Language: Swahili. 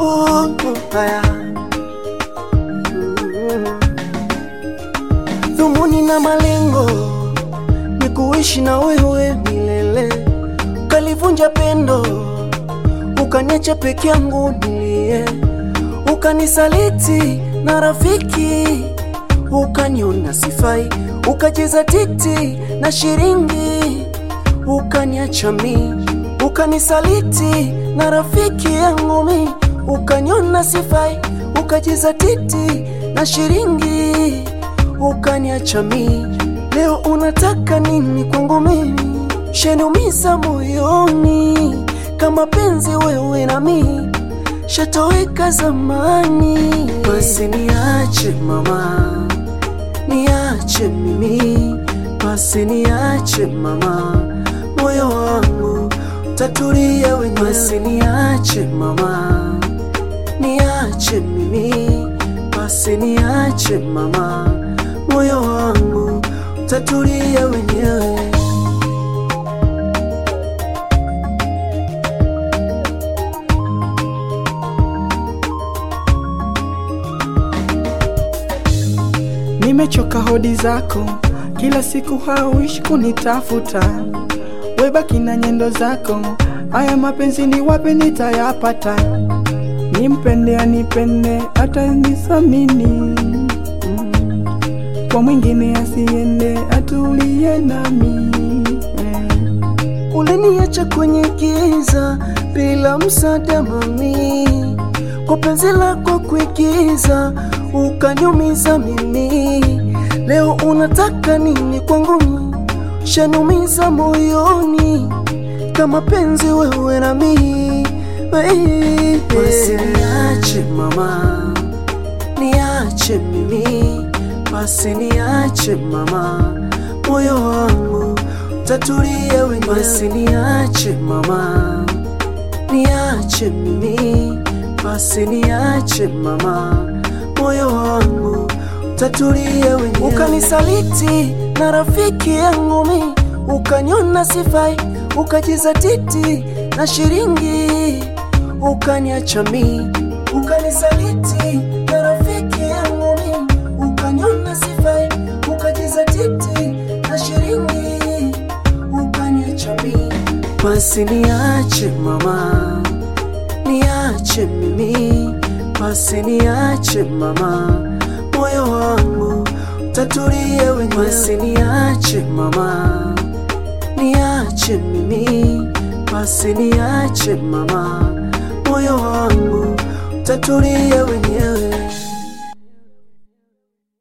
Oh, haya. Dhumuni na malengo ni kuishi na wewe milele, ukalivunja pendo, ukaniacha peke yangu nilie, ukanisaliti na rafiki, ukaniona sifai, ukacheza titi na shiringi, ukaniacha mi, ukanisaliti na rafiki yangu mi, ukaniona sifai, ukacheza titi na shiringi, ukaniacha mi. Leo unataka nini kwangu mimi? Shaniumiza moyoni, kama penzi wewe na mi shatoweka zamani. Basi niache mama, niache mimi, basi niache mama, moyo wangu tatulia wenyewe. Basi niache mama, niache mimi, basi niache mama, moyo wangu tatulia wenyewe. Nimechoka hodi zako, kila siku hauishi kunitafuta, webaki na nyendo zako. Haya mapenzi ni wapi nitayapata? Nimpende anipende, hata nisamini mm. Kwa mwingine asiende, atulie nami eh. Uliniacha kwenye giza bila msaada mami, kwa penzi lako kuigiza ukanyumiza mimi. Leo unataka nini kwangu mimi? Shanumiza moyoni kama penzi wewe na mimi. Basi niache mama, niache mimi, basi niache mama, moyo wangu tatulia wenyewe. Basi niache mama, niache mimi, basi niache mama, moyo wangu tatulia wenyewe. Ukanisaliti na rafiki yangu mi, ukanyona sifai, ukajiza titi na shiringi, ukaniacha mi, ukanisaliti na rafiki yangu mi, ukanyona sifai, ukajiza titi na shiringi, ukaniacha mi. Basi niache mama, niache mimi, basi niache mama, moyo wangu tatulia wenyewe. Basi niache mama, niache mimi, basi niache mama, moyo wangu tatulia wenyewe.